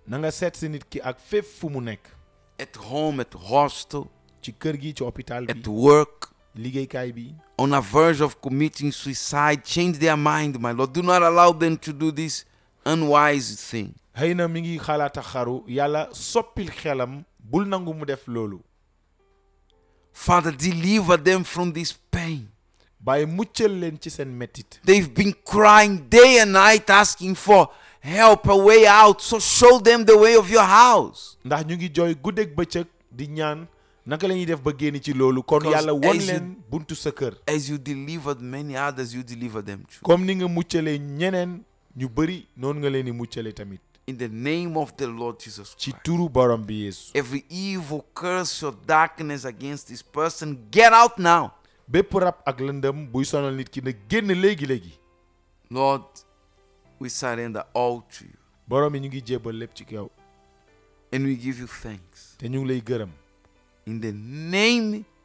na nga seet si nit ki ak fépp fu mu nekk at home, at hostel, ci kër gi ci hôpital at bi work, liggéeykaay bi on a verge of committing suicide. Change their mind, my Lord. Do not allow them to do this unwise thing. xëy na mi ngi xalaata xaru yàlla soppil xelam bul nangu mu def loolu Father, deliver them from this pain. bàyyi muccal leen ci seen mettit They've been crying day and night asking for help, a way out. So show them the way of your house. ndax ñu ngi jooy guddeeg bëccëg di ñaan naka la ñuy def ba génn ci loolu kon Because yàlla won as you- leen buntu sa kër As you delivered many others, you deliver them too. comme ni nga muccalee ñeneen ñu bëri noonu nga leen di muccale tamit In the name of the Lord Jesus ci Christ. turu borom bi yeesu Every evil curse or darkness against this person, get out now. bépp rab ak lëndëm buy sonal nit ki na génn léegi-léegi Lord, we surrender all to you. borom yi ñu ngi jébbal lépp ci kaw And we give you thanks. te ñu ngi lay gërëm In the name